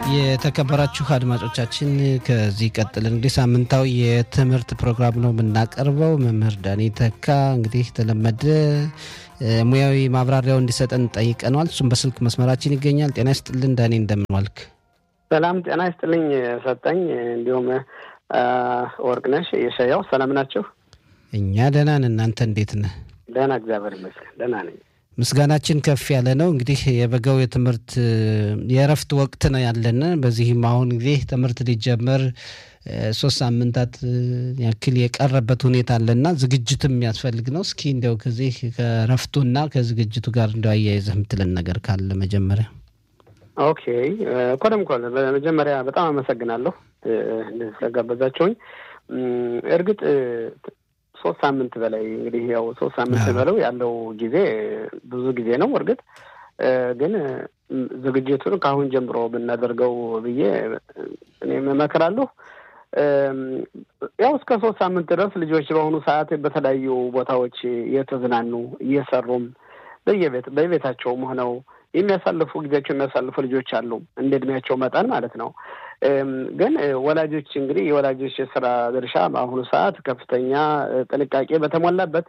የተከበራችሁ አድማጮቻችን ከዚህ ቀጥል እንግዲህ ሳምንታዊ የትምህርት ፕሮግራም ነው የምናቀርበው። መምህር ዳኔ ተካ እንግዲህ የተለመደ ሙያዊ ማብራሪያው እንዲሰጠን ጠይቀነዋል። እሱም በስልክ መስመራችን ይገኛል። ጤና ይስጥልን ዳኔ፣ እንደምን ዋልክ? ሰላም ጤና ይስጥልኝ ሰጠኝ፣ እንዲሁም ወርቅነሽ የሸያው ሰላም ናችሁ? እኛ ደህና ነን። እናንተ እንዴት ነህ? ደህና እግዚአብሔር ይመስገን ደህና ነኝ። ምስጋናችን ከፍ ያለ ነው። እንግዲህ የበጋው የትምህርት የእረፍት ወቅት ነው ያለን። በዚህም አሁን ጊዜ ትምህርት ሊጀመር ሶስት ሳምንታት ያክል የቀረበት ሁኔታ አለና ዝግጅትም የሚያስፈልግ ነው። እስኪ እንዲያው ከዚህ ከእረፍቱና ከዝግጅቱ ጋር እንዲያው አያይዘህ የምትለን ነገር ካለ መጀመሪያ። ኦኬ ኮደም ኮል በመጀመሪያ በጣም አመሰግናለሁ እንደዚህ ስለጋበዛቸውኝ። እርግጥ ሶስት ሳምንት በላይ እንግዲህ ያው ሶስት ሳምንት በለው ያለው ጊዜ ብዙ ጊዜ ነው። እርግጥ ግን ዝግጅቱን ከአሁን ጀምሮ ብናደርገው ብዬ እኔም እመክራለሁ። ያው እስከ ሶስት ሳምንት ድረስ ልጆች በአሁኑ ሰዓት በተለያዩ ቦታዎች እየተዝናኑ እየሰሩም በየቤት በቤታቸውም ሆነው የሚያሳልፉ ጊዜያቸው የሚያሳልፉ ልጆች አሉ፣ እንደ እድሜያቸው መጠን ማለት ነው። ግን ወላጆች እንግዲህ የወላጆች የስራ ድርሻ በአሁኑ ሰዓት ከፍተኛ ጥንቃቄ በተሞላበት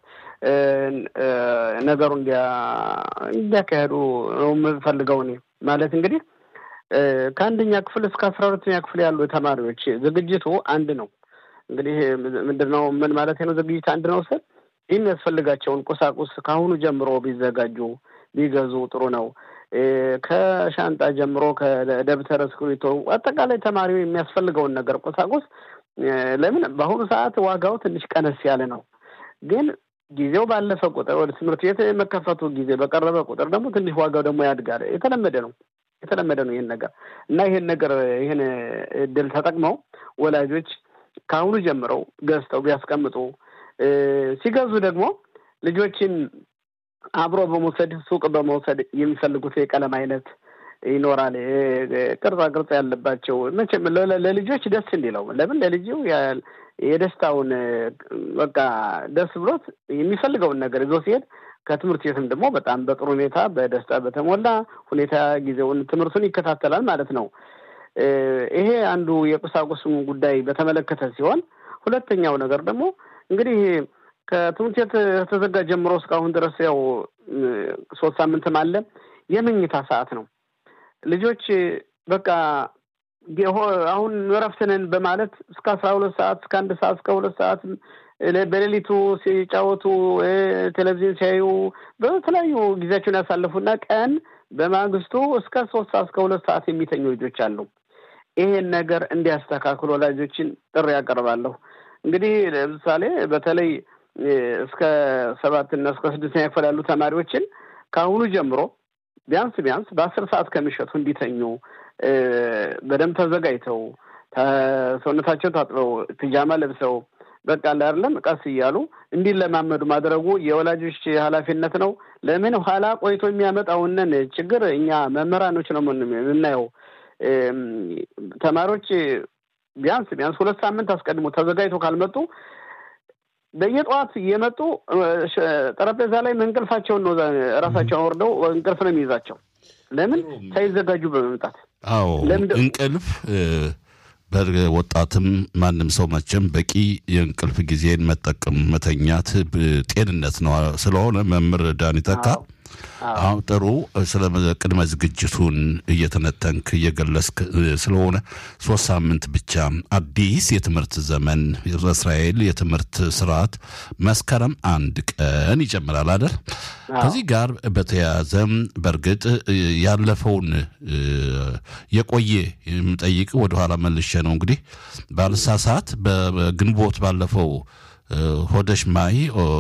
ነገሩ እንዲያካሄዱ ነው የምፈልገው እኔ ማለት እንግዲህ ከአንደኛ ክፍል እስከ አስራ ሁለተኛ ክፍል ያሉ ተማሪዎች ዝግጅቱ አንድ ነው። እንግዲህ ምንድን ነው ምን ማለት ነው? ዝግጅት አንድ ነው ስል የሚያስፈልጋቸውን ቁሳቁስ ከአሁኑ ጀምሮ ቢዘጋጁ ቢገዙ ጥሩ ነው። ከሻንጣ ጀምሮ ከደብተር እስክሪብቶ፣ አጠቃላይ ተማሪው የሚያስፈልገውን ነገር ቁሳቁስ ለምን በአሁኑ ሰዓት ዋጋው ትንሽ ቀነስ ያለ ነው። ግን ጊዜው ባለፈ ቁጥር ወደ ትምህርት ቤት የመከፈቱ ጊዜ በቀረበ ቁጥር ደግሞ ትንሽ ዋጋው ደግሞ ያድጋል። የተለመደ ነው የተለመደ ነው ይህን ነገር እና ይህን ነገር ይህን እድል ተጠቅመው ወላጆች ከአሁኑ ጀምረው ገዝተው ቢያስቀምጡ ሲገዙ ደግሞ ልጆችን አብሮ በመውሰድ ሱቅ በመውሰድ የሚፈልጉት የቀለም አይነት ይኖራል። ቅርጻ ቅርጽ ያለባቸው መቼም ለልጆች ደስ እንዲለው ለምን ለልጁ የደስታውን በቃ ደስ ብሎት የሚፈልገውን ነገር ይዞ ሲሄድ ከትምህርት ቤትም ደግሞ በጣም በጥሩ ሁኔታ በደስታ በተሞላ ሁኔታ ጊዜውን ትምህርቱን ይከታተላል ማለት ነው። ይሄ አንዱ የቁሳቁስም ጉዳይ በተመለከተ ሲሆን፣ ሁለተኛው ነገር ደግሞ እንግዲህ ከትምህርት ቤት ከተዘጋ ጀምሮ እስካሁን ድረስ ያው ሶስት ሳምንትም አለ የመኝታ ሰዓት ነው። ልጆች በቃ አሁን እረፍት ነን በማለት እስከ አስራ ሁለት ሰዓት እስከ አንድ ሰዓት እስከ ሁለት ሰዓት በሌሊቱ ሲጫወቱ ቴሌቪዥን ሲያዩ በተለያዩ ጊዜያቸውን ያሳልፉና ቀን በማግስቱ እስከ ሶስት ሰዓት እስከ ሁለት ሰዓት የሚተኙ ልጆች አሉ። ይሄን ነገር እንዲያስተካክሉ ወላጆችን ጥሪ ያቀርባለሁ። እንግዲህ ለምሳሌ በተለይ እስከ ሰባትና እስከ ስድስተኛ ክፍል ያሉ ተማሪዎችን ከአሁኑ ጀምሮ ቢያንስ ቢያንስ በአስር ሰዓት ከሚሸቱ እንዲተኙ በደንብ ተዘጋጅተው ሰውነታቸው ታጥበው ፒጃማ ለብሰው በቃ አይደለም ቀስ እያሉ እንዲለማመዱ ማድረጉ የወላጆች ኃላፊነት ነው። ለምን ኋላ ቆይቶ የሚያመጣውንን ችግር እኛ መምህራኖች ነው የምናየው። ተማሪዎች ቢያንስ ቢያንስ ሁለት ሳምንት አስቀድሞ ተዘጋጅቶ ካልመጡ በየጠዋት እየመጡ ጠረጴዛ ላይ እንቅልፋቸውን ነው ራሳቸውን ወርደው እንቅልፍ ነው የሚይዛቸው። ለምን ሳይዘጋጁ በመምጣት አዎ እንቅልፍ በወጣትም ማንም ሰው መቼም በቂ የእንቅልፍ ጊዜን መጠቀም መተኛት ጤንነት ነው ስለሆነ መምህር ዳኒ ተካ አሁን ጥሩ ስለ ቅድመ ዝግጅቱን እየተነተንክ እየገለጽክ ስለሆነ ሶስት ሳምንት ብቻ አዲስ የትምህርት ዘመን በእስራኤል የትምህርት ስርዓት መስከረም አንድ ቀን ይጀምራል አይደል? ከዚህ ጋር በተያያዘ በእርግጥ ያለፈውን የቆየ የምጠይቅ ወደኋላ መልሼ ነው እንግዲህ ባልሳሳት በግንቦት ባለፈው ሆደሽ ማይ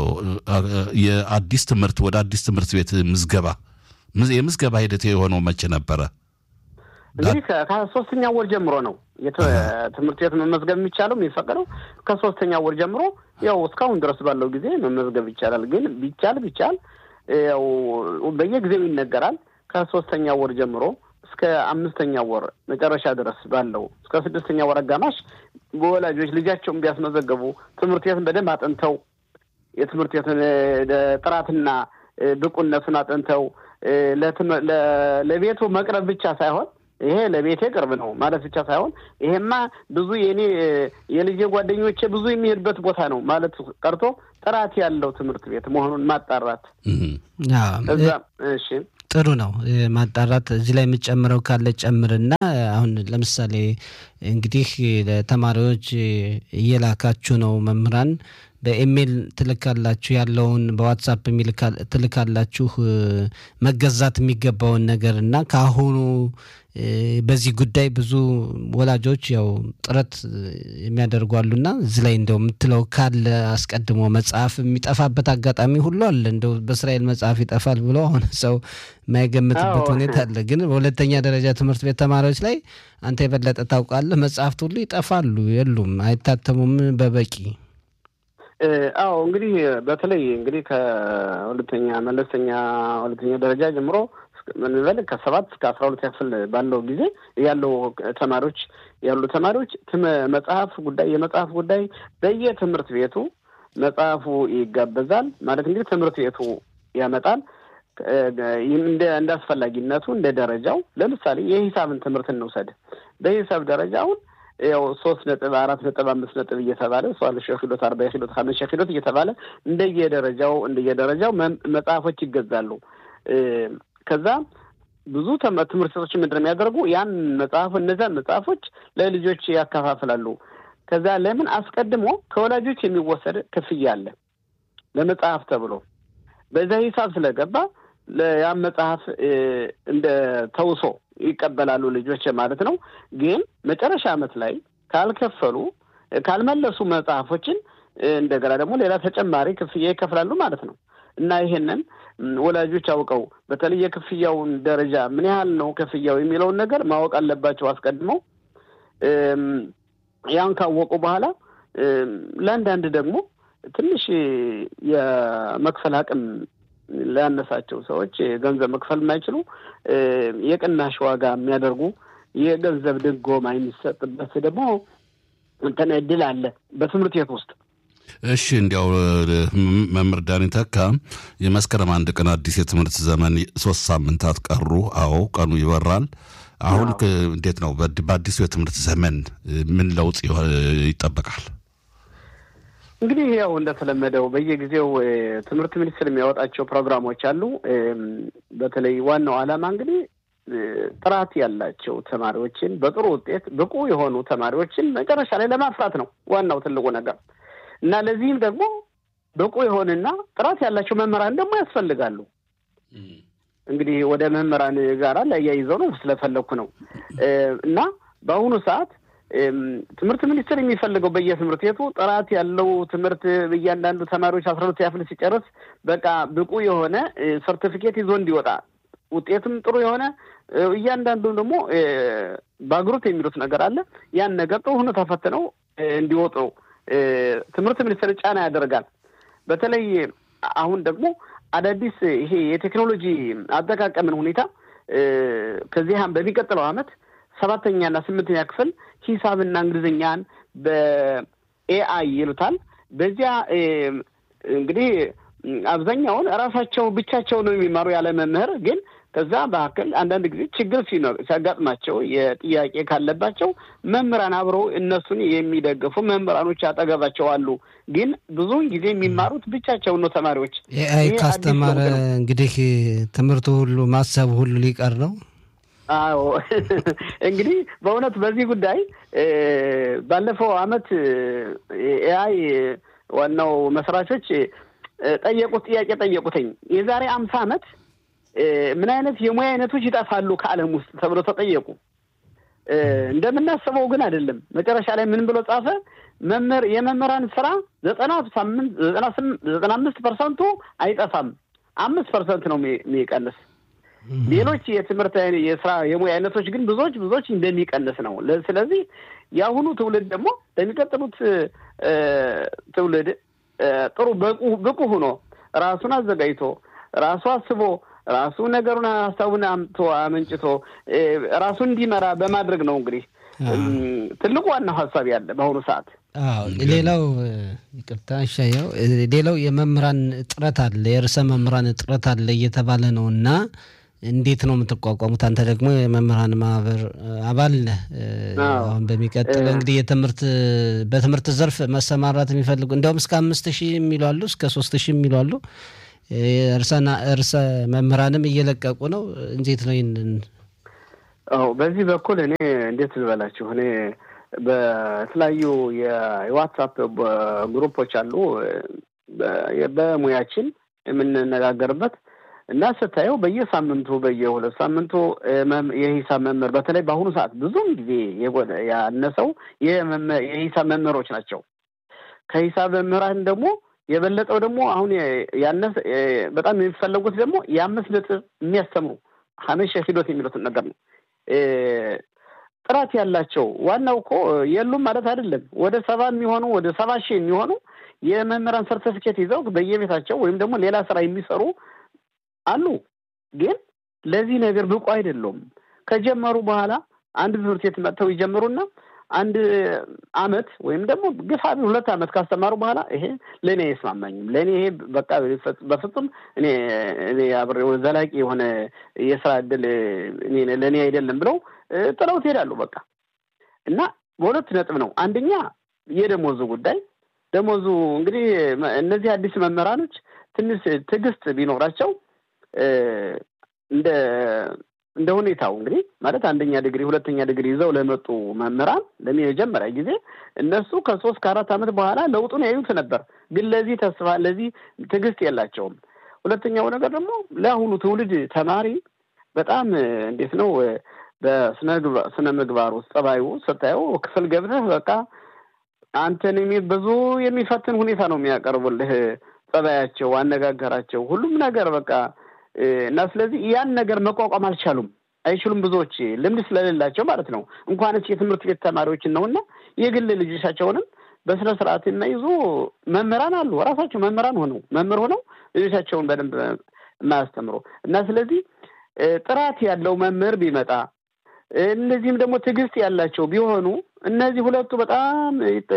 የአዲስ ትምህርት ወደ አዲስ ትምህርት ቤት ምዝገባ የምዝገባ ሂደት የሆነው መቼ ነበረ? እንግዲህ ከሶስተኛ ወር ጀምሮ ነው ትምህርት ቤት መመዝገብ የሚቻለው የሚፈቀደው ከሶስተኛ ወር ጀምሮ ያው እስካሁን ድረስ ባለው ጊዜ መመዝገብ ይቻላል። ግን ቢቻል ቢቻል ያው በየጊዜው ይነገራል። ከሶስተኛ ወር ጀምሮ እስከ አምስተኛ ወር መጨረሻ ድረስ ባለው እስከ ስድስተኛ ወር አጋማሽ በወላጆች ልጃቸውን ቢያስመዘገቡ ትምህርት ቤትን በደንብ አጥንተው የትምህርት ቤትን ጥራትና ብቁነቱን አጥንተው ለቤቱ መቅረብ ብቻ ሳይሆን ይሄ ለቤቴ ቅርብ ነው ማለት ብቻ ሳይሆን ይሄማ ብዙ የኔ የልጄ ጓደኞቼ ብዙ የሚሄድበት ቦታ ነው ማለት ቀርቶ ጥራት ያለው ትምህርት ቤት መሆኑን ማጣራት እዛ እሺ ጥሩ ነው ማጣራት። እዚህ ላይ የምጨምረው ካለ ጨምርና አሁን ለምሳሌ እንግዲህ ለተማሪዎች እየላካችሁ ነው መምህራን በኢሜይል ትልካላችሁ ያለውን በዋትሳፕ ትልካላችሁ መገዛት የሚገባውን ነገር እና ከአሁኑ በዚህ ጉዳይ ብዙ ወላጆች ያው ጥረት የሚያደርጉ አሉና እዚህ ላይ እንደው የምትለው ካለ አስቀድሞ መጽሐፍ የሚጠፋበት አጋጣሚ ሁሉ አለ። እንደው በእስራኤል መጽሐፍ ይጠፋል ብሎ አሁን ሰው የማይገምትበት ሁኔታ አለ። ግን በሁለተኛ ደረጃ ትምህርት ቤት ተማሪዎች ላይ አንተ የበለጠ ታውቃለህ፣ መጽሐፍት ሁሉ ይጠፋሉ፣ የሉም፣ አይታተሙም በበቂ አዎ እንግዲህ በተለይ እንግዲህ ከሁለተኛ መለስተኛ ሁለተኛ ደረጃ ጀምሮ ምንበል ከሰባት እስከ አስራ ሁለት ክፍል ባለው ጊዜ ያለው ተማሪዎች ያሉ ተማሪዎች መጽሐፍ ጉዳይ የመጽሐፍ ጉዳይ በየትምህርት ቤቱ መጽሐፉ ይጋበዛል። ማለት እንግዲህ ትምህርት ቤቱ ያመጣል። እንደ እንደ አስፈላጊነቱ እንደ ደረጃው ለምሳሌ የሂሳብን ትምህርት እንውሰድ። በሂሳብ ደረጃውን ያው ሶስት ነጥብ አራት ነጥብ አምስት ነጥብ እየተባለ ሷል ሸኪሎት አርባ ኪሎት ሀምስት ሸኪሎት እየተባለ እንደየደረጃው እንደየደረጃው መጽሐፎች ይገዛሉ። ከዛ ብዙ ትምህርት ቤቶች ምንድን ነው የሚያደርጉ ያን መጽሐፍ እነዚያን መጽሐፎች ለልጆች ያከፋፍላሉ። ከዛ ለምን አስቀድሞ ከወላጆች የሚወሰድ ክፍያ አለ ለመጽሐፍ ተብሎ በዛ ሂሳብ ስለገባ ያን መጽሐፍ እንደ ተውሶ ይቀበላሉ ልጆች ማለት ነው። ግን መጨረሻ ዓመት ላይ ካልከፈሉ ካልመለሱ መጽሐፎችን እንደገና ደግሞ ሌላ ተጨማሪ ክፍያ ይከፍላሉ ማለት ነው እና ይሄንን ወላጆች አውቀው በተለይ የክፍያውን ደረጃ ምን ያህል ነው ክፍያው የሚለውን ነገር ማወቅ አለባቸው አስቀድመው። ያን ካወቁ በኋላ ለአንዳንድ ደግሞ ትንሽ የመክፈል አቅም ላነሳቸው ሰዎች ገንዘብ መክፈል የማይችሉ የቅናሽ ዋጋ የሚያደርጉ የገንዘብ ድጎማ የሚሰጥበት ደግሞ እንትን እድል አለ በትምህርት ቤት ውስጥ። እሺ እንዲያው መምህር ዳኒ ተካ የመስከረም አንድ ቀን አዲስ የትምህርት ዘመን ሶስት ሳምንታት ቀሩ። አዎ ቀኑ ይበራል። አሁን እንዴት ነው በአዲሱ የትምህርት ዘመን ምን ለውጥ ይጠበቃል? እንግዲህ ያው እንደተለመደው በየጊዜው ትምህርት ሚኒስቴር የሚያወጣቸው ፕሮግራሞች አሉ። በተለይ ዋናው ዓላማ እንግዲህ ጥራት ያላቸው ተማሪዎችን በጥሩ ውጤት ብቁ የሆኑ ተማሪዎችን መጨረሻ ላይ ለማፍራት ነው ዋናው ትልቁ ነገር እና ለዚህም ደግሞ ብቁ የሆንና ጥራት ያላቸው መምህራን ደግሞ ያስፈልጋሉ። እንግዲህ ወደ መምህራን ጋር ለያይዘው ነው ስለፈለግኩ ነው እና በአሁኑ ሰዓት ትምህርት ሚኒስቴር የሚፈልገው በየትምህርት ቤቱ ጥራት ያለው ትምህርት እያንዳንዱ ተማሪዎች አስራ ሁለት ያፍል ሲጨርስ በቃ ብቁ የሆነ ሰርቲፊኬት ይዞ እንዲወጣ ውጤትም ጥሩ የሆነ እያንዳንዱ ደግሞ ባግሩት የሚሉት ነገር አለ። ያን ነገር ጥሩ ሆኖ ተፈትነው እንዲወጡ ትምህርት ሚኒስቴር ጫና ያደርጋል። በተለይ አሁን ደግሞ አዳዲስ ይሄ የቴክኖሎጂ አጠቃቀምን ሁኔታ ከዚህ በሚቀጥለው ዓመት ሰባተኛና ስምንተኛ ክፍል ሂሳብና እንግሊዝኛን በኤአይ ይሉታል። በዚያ እንግዲህ አብዛኛውን እራሳቸው ብቻቸው ነው የሚማሩ ያለ መምህር ግን ከዛ መካከል አንዳንድ ጊዜ ችግር ሲያጋጥማቸው የጥያቄ ካለባቸው መምህራን አብረው እነሱን የሚደግፉ መምህራኖች አጠገባቸው አሉ። ግን ብዙውን ጊዜ የሚማሩት ብቻቸውን ነው ተማሪዎች። ኤአይ ካስተማረ እንግዲህ ትምህርቱ ሁሉ ማሰብ ሁሉ ሊቀር ነው። አዎ እንግዲህ በእውነት በዚህ ጉዳይ ባለፈው አመት ኤአይ ዋናው መስራቾች ጠየቁት ጥያቄ ጠየቁትኝ የዛሬ አምሳ አመት ምን አይነት የሙያ አይነቶች ይጠፋሉ ከዓለም ውስጥ ተብሎ ተጠየቁ። እንደምናስበው ግን አይደለም። መጨረሻ ላይ ምን ብሎ ጻፈ? መምህር የመምህራን ስራ ዘጠና ሳምንት ዘጠና አምስት ፐርሰንቱ አይጠፋም፣ አምስት ፐርሰንት ነው የሚቀንስ ሌሎች የትምህርት የስራ የሙያ አይነቶች ግን ብዙዎች ብዙዎች እንደሚቀንስ ነው። ስለዚህ የአሁኑ ትውልድ ደግሞ ለሚቀጥሉት ትውልድ ጥሩ ብቁ ሆኖ ራሱን አዘጋጅቶ ራሱ አስቦ ራሱ ነገሩን ሀሳቡን አምጥቶ አመንጭቶ ራሱን እንዲመራ በማድረግ ነው እንግዲህ ትልቁ ዋናው ሀሳብ ያለ በአሁኑ ሰዓት። ሌላው ይቅርታ ሻየው፣ ሌላው የመምህራን እጥረት አለ፣ የርዕሰ መምህራን እጥረት አለ እየተባለ ነው እና እንዴት ነው የምትቋቋሙት? አንተ ደግሞ የመምህራን ማህበር አባል ነህ። አሁን በሚቀጥለው እንግዲህ የትምህርት በትምህርት ዘርፍ መሰማራት የሚፈልጉ እንዲያውም እስከ አምስት ሺህ የሚሉ አሉ፣ እስከ ሶስት ሺህ የሚሉ አሉ። እርሰ መምህራንም እየለቀቁ ነው። እንዴት ነው ይህንን? አዎ በዚህ በኩል እኔ እንዴት ልበላችሁ እኔ በተለያዩ የዋትሳፕ ግሩፖች አሉ በሙያችን የምንነጋገርበት እና ስታየው በየሳምንቱ በየሁለት ሳምንቱ የሂሳብ መምህር በተለይ በአሁኑ ሰዓት ብዙም ጊዜ ያነሰው የሂሳብ መምህሮች ናቸው። ከሂሳብ መምህራን ደግሞ የበለጠው ደግሞ አሁን ያነሰ በጣም የሚፈለጉት ደግሞ የአምስት ነጥብ የሚያስተምሩ ሀመሸ ሂዶት የሚሉትን ነገር ነው። ጥራት ያላቸው ዋናው እኮ የሉም ማለት አይደለም። ወደ ሰባ የሚሆኑ ወደ ሰባ ሺህ የሚሆኑ የመምህራን ሰርተፊኬት ይዘው በየቤታቸው ወይም ደግሞ ሌላ ስራ የሚሰሩ አሉ። ግን ለዚህ ነገር ብቁ አይደሉም። ከጀመሩ በኋላ አንድ ትምህርት ቤት መጥተው ይጀምሩና አንድ አመት ወይም ደግሞ ግፋ ሁለት አመት ካስተማሩ በኋላ ይሄ ለእኔ አይስማማኝም፣ ለእኔ ይሄ በቃ በፍጹም እኔ እኔ አብሬ ዘላቂ የሆነ የስራ እድል ለእኔ አይደለም ብለው ጥለው ትሄዳሉ። በቃ እና በሁለት ነጥብ ነው። አንደኛ የደሞዙ ጉዳይ ደሞዙ እንግዲህ እነዚህ አዲስ መምህራኖች ትንሽ ትዕግስት ቢኖራቸው እንደ እንደ ሁኔታው እንግዲህ ማለት አንደኛ ዲግሪ ሁለተኛ ዲግሪ ይዘው ለመጡ መምህራን ለመጀመሪያ ጊዜ እነሱ ከሶስት ከአራት ዓመት በኋላ ለውጡን ያዩት ነበር። ግን ለዚህ ተስፋ ለዚህ ትዕግስት የላቸውም። ሁለተኛው ነገር ደግሞ ለአሁኑ ትውልድ ተማሪ በጣም እንዴት ነው በስነ ምግባር ውስጥ ጸባዩ ስታየው ክፍል ገብተህ በቃ አንተን ብዙ የሚፈትን ሁኔታ ነው የሚያቀርቡልህ። ጸባያቸው፣ አነጋገራቸው፣ ሁሉም ነገር በቃ እና ስለዚህ ያን ነገር መቋቋም አልቻሉም፣ አይችሉም። ብዙዎች ልምድ ስለሌላቸው ማለት ነው። እንኳንስ የትምህርት ቤት ተማሪዎችን ነው እና የግል ልጆቻቸውንም በስነ ስርዓት የማይዙ መምህራን አሉ። ራሳቸው መምህራን ሆነው መምህር ሆነው ልጆቻቸውን በደንብ የማያስተምሩ እና ስለዚህ ጥራት ያለው መምህር ቢመጣ እነዚህም ደግሞ ትዕግስት ያላቸው ቢሆኑ እነዚህ ሁለቱ በጣም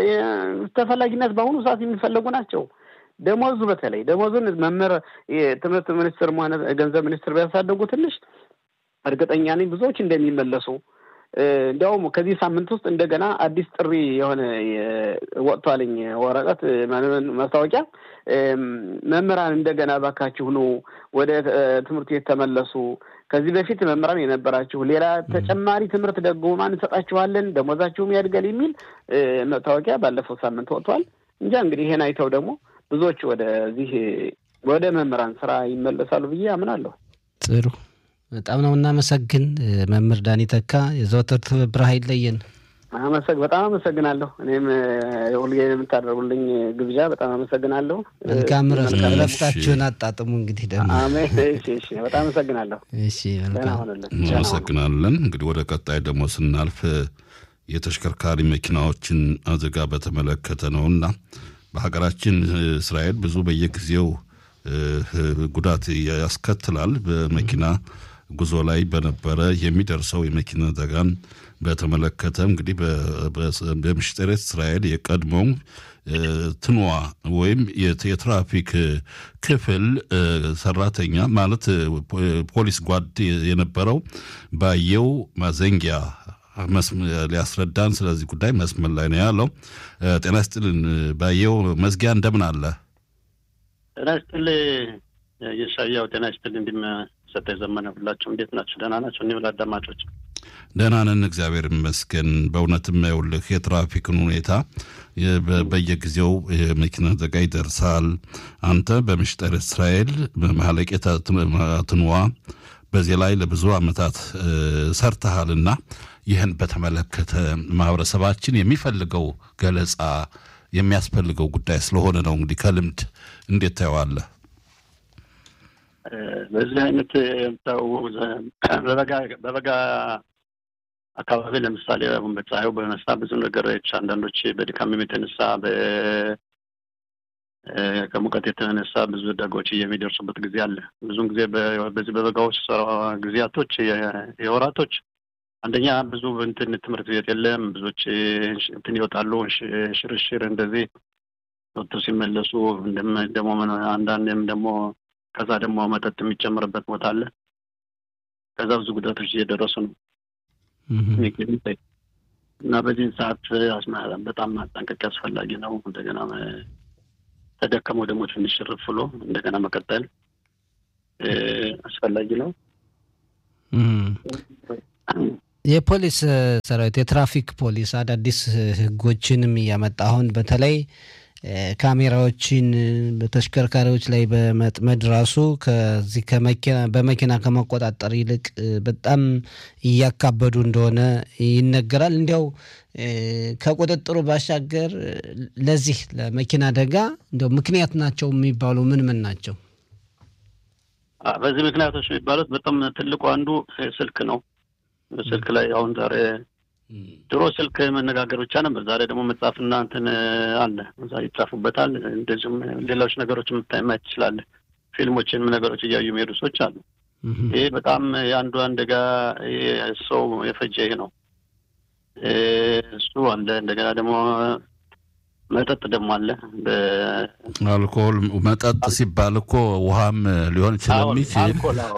ተፈላጊነት በአሁኑ ሰዓት የሚፈለጉ ናቸው። ደሞዙ በተለይ ደሞዙን መምህር የትምህርት ሚኒስትር ሆነ ገንዘብ ሚኒስትር ቢያሳደጉ ትንሽ እርግጠኛ ነኝ ብዙዎች እንደሚመለሱ። እንዲያውም ከዚህ ሳምንት ውስጥ እንደገና አዲስ ጥሪ የሆነ ወጥቷልኝ ወረቀት ማስታወቂያ መምህራን እንደገና ባካችሁ ኑ ወደ ትምህርት ቤት ተመለሱ። ከዚህ በፊት መምህራን የነበራችሁ ሌላ ተጨማሪ ትምህርት ደግሞ ማን እንሰጣችኋለን፣ ደሞዛችሁም ያድጋል የሚል መታወቂያ ባለፈው ሳምንት ወጥቷል። እንጃ እንግዲህ ይሄን አይተው ደግሞ ብዙዎች ወደዚህ ወደ መምህራን ስራ ይመለሳሉ ብዬ አምናለሁ። ጥሩ፣ በጣም ነው እናመሰግን መምህር ዳኒ ተካ። የዘወትር ትብብር አይለየን። አመሰግ በጣም አመሰግናለሁ። እኔም ሁልጊዜ የምታደርጉልኝ ግብዣ በጣም አመሰግናለሁ። መልካም ረፍታችሁን አጣጥሙ። እንግዲህ ደግሞ በጣም አመሰግናለሁ። እሺ፣ እናመሰግናለን። እንግዲህ ወደ ቀጣይ ደግሞ ስናልፍ የተሽከርካሪ መኪናዎችን አደጋ በተመለከተ ነው እና በሀገራችን እስራኤል ብዙ በየጊዜው ጉዳት ያስከትላል። በመኪና ጉዞ ላይ በነበረ የሚደርሰው የመኪና አደጋን በተመለከተ እንግዲህ በምስጢረ እስራኤል የቀድሞው ትንዋ ወይም የትራፊክ ክፍል ሰራተኛ ማለት ፖሊስ ጓድ የነበረው ባየው ማዘንጊያ ሊያስረዳን ስለዚህ ጉዳይ መስመር ላይ ነው ያለው። ጤና ይስጥልን ባየው መዝጊያ፣ እንደምን አለ? ጤና ይስጥል የሻያው ጤና ይስጥል እንዲም ሰጠ ዘመነ ሁላቸው እንዴት ናቸው? ደህና ናቸው? እኒ አዳማጮች ደህና ነን፣ እግዚአብሔር ይመስገን። በእውነትም ይኸውልህ የትራፊክን ሁኔታ በየጊዜው የመኪና አደጋ ይደርሳል። አንተ በምስጢረ እስራኤል በማለቄታ ትንዋ በዚህ ላይ ለብዙ ዓመታት ሰርተሃልና ይህን በተመለከተ ማህበረሰባችን የሚፈልገው ገለጻ የሚያስፈልገው ጉዳይ ስለሆነ ነው። እንግዲህ ከልምድ እንዴት ታየዋለህ? በዚህ አይነት በበጋ አካባቢ ለምሳሌ አሁን በፀሐዩ በነሳ ብዙ ነገሮች አንዳንዶች በድካም የተነሳ ከሙቀት የተነሳ ብዙ አደጋዎች የሚደርሱበት ጊዜ አለ። ብዙን ጊዜ በዚህ በበጋዎች ጊዜያቶች የወራቶች አንደኛ ብዙ እንትን ትምህርት ቤት የለም። ብዙዎች እንትን ይወጣሉ፣ ሽርሽር እንደዚህ ወጥቶ ሲመለሱ ደግሞ አንዳንዴም ደግሞ ከዛ ደግሞ መጠጥ የሚጨምርበት ቦታ አለ ከዛ ብዙ ጉዳቶች እየደረሱ ነው የሚገኙት እና በዚህን ሰዓት በጣም ማጠንቀቅ አስፈላጊ ነው። እንደገና ተደከመው ደግሞ ትንሽ ርፍ ብሎ እንደገና መቀጠል አስፈላጊ ነው። የፖሊስ ሰራዊት የትራፊክ ፖሊስ አዳዲስ ህጎችንም እያመጣ አሁን በተለይ ካሜራዎችን በተሽከርካሪዎች ላይ በመጥመድ ራሱ ከዚህ ከመኪና በመኪና ከመቆጣጠር ይልቅ በጣም እያካበዱ እንደሆነ ይነገራል። እንዲያው ከቁጥጥሩ ባሻገር ለዚህ ለመኪና አደጋ እንዲያው ምክንያት ናቸው የሚባሉ ምን ምን ናቸው? በዚህ ምክንያቶች የሚባሉት በጣም ትልቁ አንዱ ስልክ ነው። ስልክ ላይ አሁን ዛሬ ድሮ ስልክ መነጋገር ብቻ ነበር። ዛሬ ደግሞ መጽሐፍና እንትን አለ እዛ ይጻፉበታል። እንደዚሁም ሌሎች ነገሮች ማየት ትችላለህ። ፊልሞችን ነገሮች እያዩ የሚሄዱ ሰዎች አሉ። ይህ በጣም የአንዱ አደጋ ሰው የፈጀ ይህ ነው። እሱ አለ። እንደገና ደግሞ መጠጥ ደግሞ አለ። አልኮል መጠጥ ሲባል እኮ ውሃም ሊሆን ስለሚችል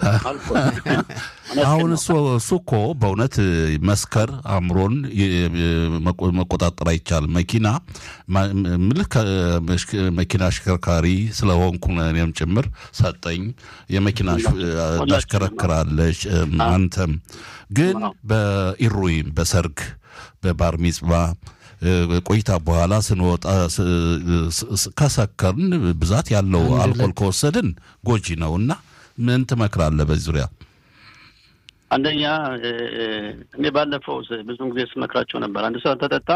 አሁን እሱ እሱ እኮ በእውነት መስከር አእምሮን መቆጣጠር አይቻልም። መኪና ምልክ መኪና አሽከርካሪ ስለሆንኩ እኔም ጭምር ሰጠኝ የመኪና ታሽከረክራለች። አንተም ግን በኢሩይም በሰርግ በባር ሚጽባ ቆይታ በኋላ ስንወጣ ከሰከርን ብዛት ያለው አልኮል ከወሰድን ጎጂ ነው እና ምን ትመክራለህ በዚህ ዙሪያ? አንደኛ እኔ ባለፈው ብዙን ጊዜ ስመክራቸው ነበር። አንድ ሰው ተጠጣ፣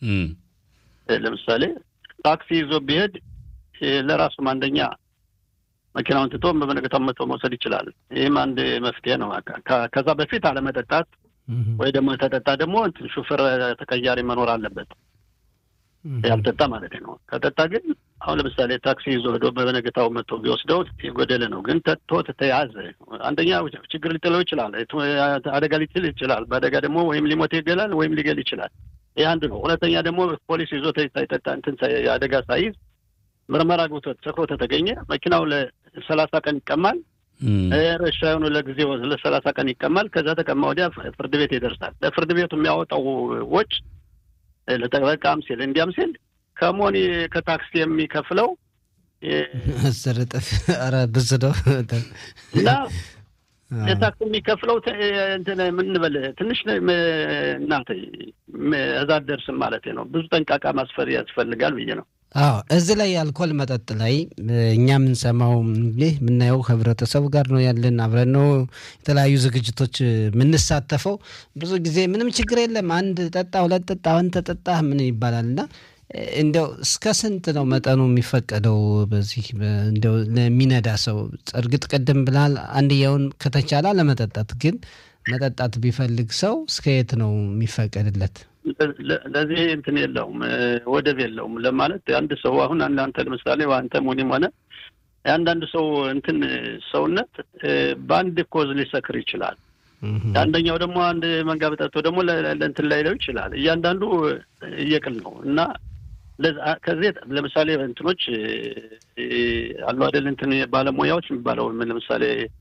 ለምሳሌ ታክሲ ይዞ ቢሄድ ለራሱም አንደኛ መኪናውን ትቶ በበነገታው መቶ መውሰድ ይችላል። ይህም አንድ መፍትሄ ነው። ከዛ በፊት አለመጠጣት ወይ ደግሞ ተጠጣ ደግሞ ሹፌር ተቀያሪ መኖር አለበት። ያልጠጣ ማለት ነው። ከጠጣ ግን አሁን ለምሳሌ ታክሲ ይዞ ሄዶ በነገታው መጥቶ ቢወስደው የጎደለ ነው። ግን ጠጥቶ ተያዘ፣ አንደኛ ችግር ሊጥለው ይችላል፣ አደጋ ሊጥል ይችላል። በአደጋ ደግሞ ወይም ሊሞት ይገላል ወይም ሊገል ይችላል። ይህ አንድ ነው። ሁለተኛ ደግሞ ፖሊስ ይዞ ሳይጠጣ እንትን አደጋ ሳይዝ ምርመራ ግብቶ ሰክሮ ተተገኘ መኪናው ለሰላሳ ቀን ይቀማል። ረሻ የሆኑ ለጊዜው ለሰላሳ ቀን ይቀማል። ከዛ ተቀማ ወዲያ ፍርድ ቤት ይደርሳል። ለፍርድ ቤቱ የሚያወጣው ወጭ ለጠበቃም ሲል እንዲያም ሲል ከሞኒ ከታክሲ የሚከፍለው አስር እጥፍ ኧረ ብዙ ነው እና የታክሲ የሚከፍለው እንትን ምንበል ትንሽ እናት እዛ ደርስም ማለት ነው። ብዙ ጠንቃቃ ማስፈር ያስፈልጋል ብዬ ነው። አዎ እዚህ ላይ የአልኮል መጠጥ ላይ እኛ የምንሰማው እንግዲህ የምናየው ህብረተሰቡ ጋር ነው ያለን፣ አብረን ነው የተለያዩ ዝግጅቶች የምንሳተፈው። ብዙ ጊዜ ምንም ችግር የለም አንድ ጠጣ፣ ሁለት ጠጣ፣ አንተ ጠጣ ምን ይባላል እና እንዲያው እስከ ስንት ነው መጠኑ የሚፈቀደው? በዚህ እንዲያው ለሚነዳ ሰው እርግጥ ቅድም ብላል አንድያውን ከተቻለ ለመጠጣት ግን መጠጣት ቢፈልግ ሰው እስከ የት ነው የሚፈቀድለት? ለዚህ እንትን የለውም ወደብ የለውም ለማለት አንድ ሰው አሁን አንተ ለምሳሌ አንተ ሞኒም ሆነ የአንዳንድ ሰው እንትን ሰውነት በአንድ ኮዝ ሊሰክር ይችላል። አንደኛው ደግሞ አንድ መንጋ በጠጥቶ ደግሞ ለእንትን ላይለው ይችላል። እያንዳንዱ እየቅል ነው እና ከዚህ ለምሳሌ እንትኖች አሉ አይደል እንትን ባለሙያዎች የሚባለው ለምሳሌ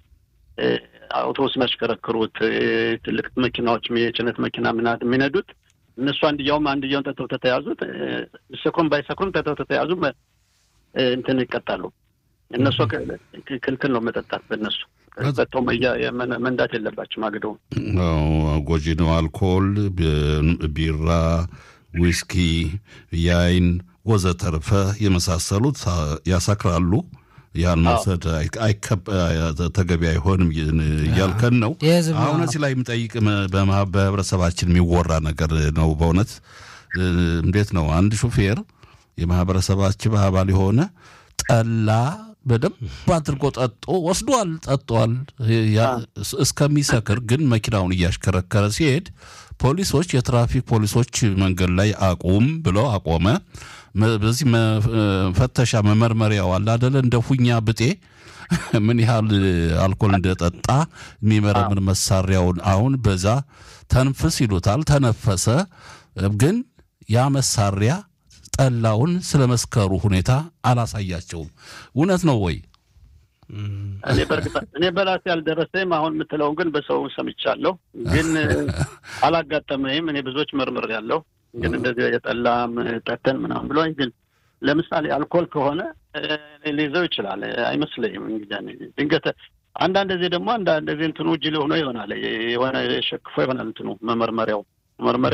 አውቶቡስ የሚያሽከረክሩት ትልቅ መኪናዎች የጭነት መኪና ምናምን የሚነዱት እነሱ አንድያውም አንድያውን ጠጥተው ተተያዙት ሰክሩም ባይሰክሩም ጠጥተው ተተያዙ እንትን ይቀጣሉ። እነሱ ክልክል ነው መጠጣት በእነሱ ጠጥተው መንዳት የለባቸውም። አግደው ጎጂ ነው። አልኮል፣ ቢራ፣ ዊስኪ፣ ያይን ወዘተርፈ የመሳሰሉት ያሰክራሉ። ያን መውሰድ ተገቢ አይሆንም እያልከን ነው። አሁን እዚህ ላይ የምጠይቅ በህብረተሰባችን የሚወራ ነገር ነው። በእውነት እንዴት ነው አንድ ሹፌር የማህበረሰባችን አባል የሆነ ጠላ በደንብ አድርጎ ጠጦ ወስዷል፣ ጠጧል እስከሚሰክር ግን መኪናውን እያሽከረከረ ሲሄድ ፖሊሶች፣ የትራፊክ ፖሊሶች መንገድ ላይ አቁም ብለው አቆመ። በዚህ መፈተሻ መመርመሪያው አለ አደለ እንደ ሁኛ ብጤ ምን ያህል አልኮል እንደጠጣ የሚመረምር መሳሪያውን አሁን በዛ ተንፍስ ይሉታል። ተነፈሰ። ግን ያ መሳሪያ ጠላውን ስለ መስከሩ ሁኔታ አላሳያቸውም። እውነት ነው ወይ? እኔ በእርግጥ እኔ በራሴ ያልደረሰኝም አሁን የምትለውን ግን በሰው ሰምቻለሁ፣ ግን አላጋጠመኝም። እኔ ብዙዎች መርምር ያለው ግን እንደዚህ የጠላም ጠተን ምናምን ብሎኝ ግን ለምሳሌ አልኮል ከሆነ ሊይዘው ይችላል አይመስለኝም። እንግዲህ ድንገት አንዳንድ ጊዜ ደግሞ አንዳንድ ጊዜ እንትኑ እጅ ሆኖ ይሆናል የሆነ ሸክፎ ይሆናል እንትኑ መመርመሪያው መመርመሪያው